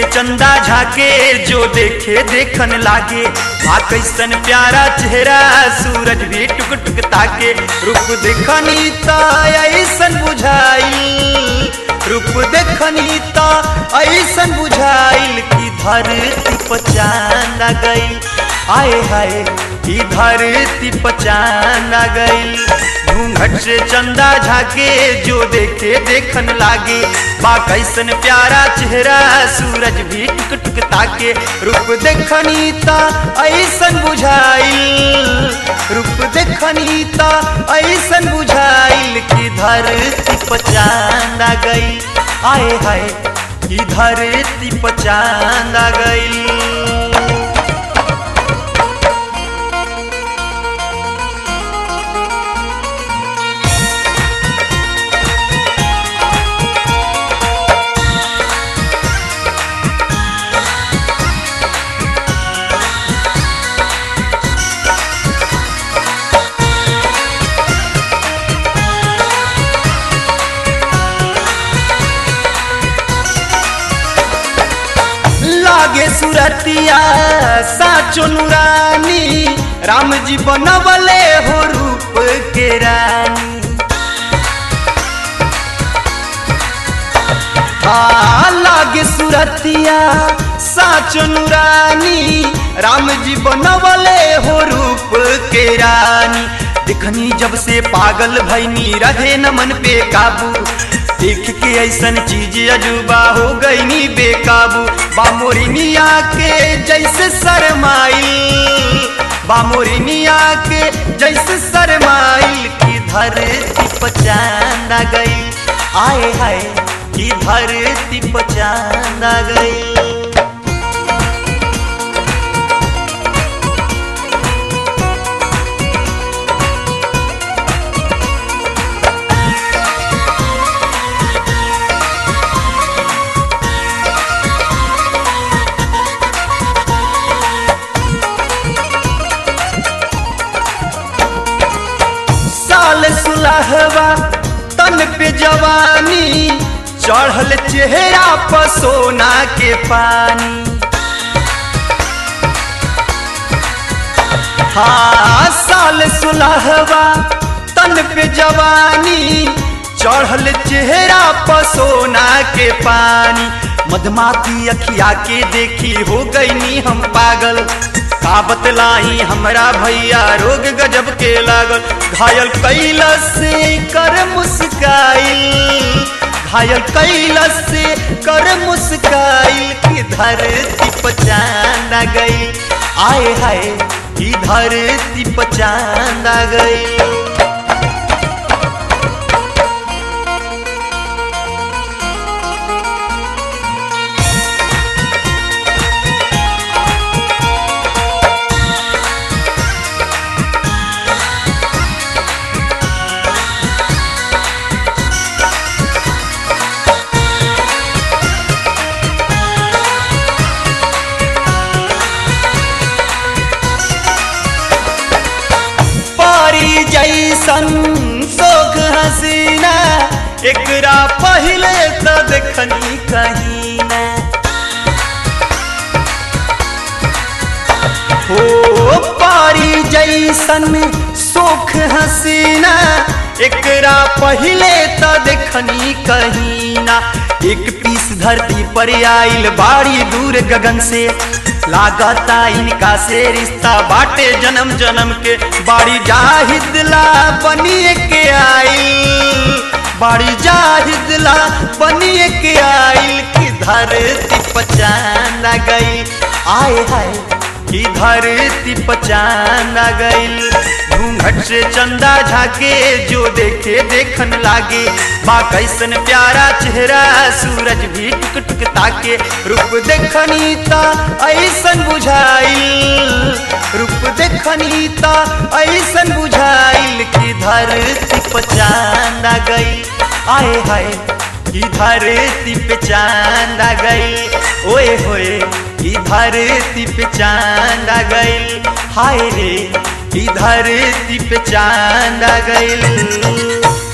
चंदा झाके जो देखे देखन लागे आ कैसन प्यारा चेहरा सूरज भी टुक टुक ताके रूप देखनी त ऐसन बुझाई रूप देखनी त ऐसन बुझाइल कि धरती पचान गई आए हाय कि धरती पचान गई घूंघट से चंदा झाके जो देखे देखन लागे बा कैसन प्यारा चेहरा सूरज भी टुक टुक ताके रूप देखनी त ऐसन बुझाइल रूप देखनी त ऐसन बुझाइल कि धरती पचान गई आए हाय कि धरती पचान गई लागे सुरतिया साचो नुरानी राम जी बनवले हो रूप के रानी आ लागे सुरतिया साचो नुरानी राम जी बनवले हो रूप के रानी दिखनी जब से पागल भैनी रहे न मन पे काबू देख के ऐसन चीज अजूबा हो गई नी बेकाबू बामोरिनिया के जैसे शरमाइल बामोरिनिया के जैसे शरमाइल की धरती पचान गई आए हाय की धरती पचान गई साल सुलहवा तन पे जवानी चढ़ल चेहरा पर सोना के पानी हाँ साल सुलहवा तन पे जवानी चढ़ल चेहरा पर सोना के पानी मधमाती अखिया के देखी हो गई नी हम पागल का बतलाई हमरा भैया रोग गजब के लागल घायल कैला से कर मुस्काइल घायल कैला से कर मुस्काइल की धरती पचान गई आए हाय की धरती पचान गई पारी जैसन सोख हसीना एकरा पहले तो देखनी कहीं ना हो पारी जैसन सोख हसीना एकरा पहले तो देखनी कहीं ना एक पीस धरती पर आइल बाड़ी दूर गगन से लागता इनका से रिश्ता बाटे जन्म जन्म के बाड़ी जाहिदला बनिए के आइल बाड़ी जाहिदला बनिए के आइल की धरती पचान गई आए हाय की धरती पचान गई घूंघट से चंदा झाके जो देखे देखन लागे बा कैसन प्यारा चेहरा सूरज भी टुक टुक ताके रूप देखनी त ऐसन बुझाइल रूप देखनी त ऐसन बुझाइल कि धरती पचान गई आए हाय कि धरती पे चांद आ गई ओए होए कि धरती पे चांद आ गई हाय रे कि धरती पे चांद आ गई